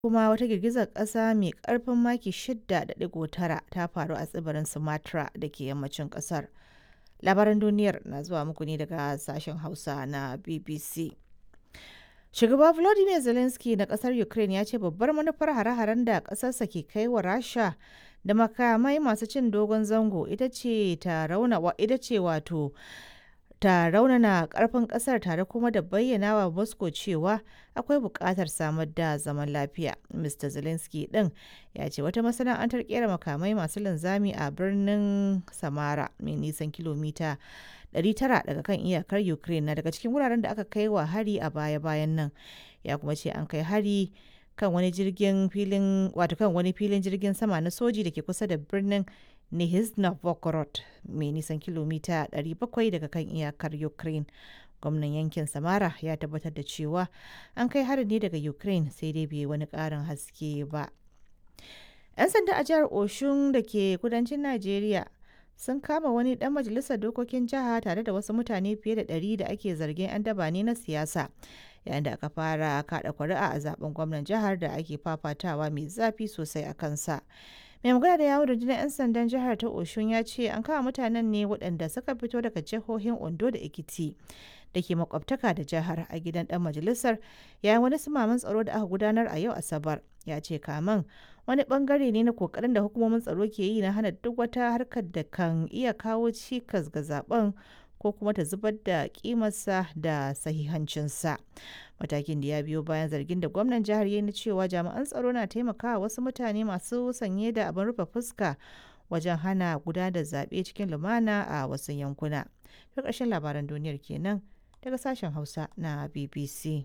kuma wata girgizar ƙasa mai ƙarfin maki 6.9 ta faru a tsibirin Sumatra da ke yammacin ƙasar. Labaran duniyar na zuwa muku ne daga sashen Hausa na BBC. Shugaba Volodymyr Zelensky na ƙasar Ukraine ya ce babbar manufar hare-haren da ƙasarsa ke kai wa Rasha da makamai masu cin dogon zango ita ce ta rauna ita ce wato ta raunana karfin kasar tare kuma da bayyana wa Moscow cewa akwai buƙatar samar da zaman lafiya. Mr. Zelensky ɗin ya ce wata masana'antar kera makamai masu linzami a birnin Samara mai nisan kilomita 900 daga kan iyakar Ukraine na daga cikin wuraren da aka kai wa hari a baya-bayan nan. Ya kuma ce an kai hari kan wani jirgin filin wato kan wani filin jirgin sama na soji da ke kusa da birnin Nizhny Novgorod mai nisan kilomita 700 daga kan iyakar Ukraine. Gwamnan yankin Samara ya tabbatar da cewa an kai harin ne daga Ukraine sai dai bai wani ƙarin haske ba. 'Yan sanda a jihar Oshun da ke kudancin Najeriya sun kama wani ɗan majalisar dokokin jiha tare da wasu mutane fiye da ɗari da ake zargin 'yan daba ne na siyasa yayin da aka fara kaɗa kuri'a a zaben gwamnan jihar da ake fafatawa mai zafi sosai a kansa. mai magana da yawon rundunar 'yan sandan jihar ta oshun ya ce an kama mutanen ne waɗanda suka fito daga jihohin ondo da ekiti da ke makwabtaka da jihar a gidan ɗan majalisar yayin wani sumaman tsaro da aka gudanar a yau asabar ya ce kaman wani bangare ne na kokarin da hukumomin tsaro ke yi na hana duk wata harkar da kan iya kawo cikas ga zaben ko kuma ta zubar da kimarsa da sahihancinsa matakin da ya biyo bayan zargin da gwamnan jihar ya na cewa jami'an tsaro na taimakawa wasu mutane masu sanye da abin rufe fuska wajen hana gudanar da zaɓe cikin lumana a wasu yankuna ta ƙarshen labaran duniyar kenan daga sashen hausa na bbc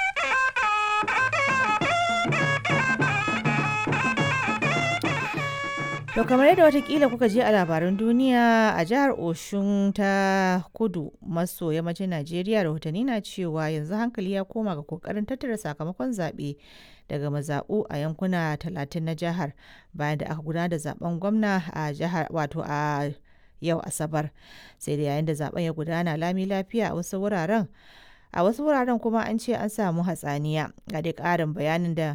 To kamar yadda watakila kuka je a labaran duniya a jihar Oshun ta kudu maso yammacin Najeriya rahotanni na cewa yanzu hankali ya koma ga kokarin tattara sakamakon zaɓe daga mazaɓu a yankuna talatin na jihar bayan da aka gudanar da zaben gwamna a jihar wato a yau Asabar. Sai da yayin da zaben ya gudana lami lafiya a wasu wuraren a wasu wuraren kuma an ce an samu hatsaniya ga dai ƙarin bayanin da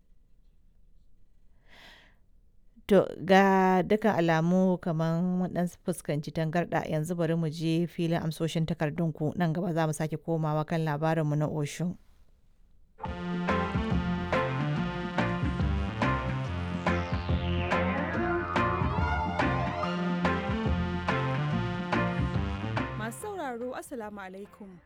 To ga dukkan alamu kamar mun dan fuskanci tangarɗa yanzu bari mu je filin amsoshin takardunku nan gaba za mu sake komawa kan labarinmu na Oshun. Masu sauraro Assalamu alaikum.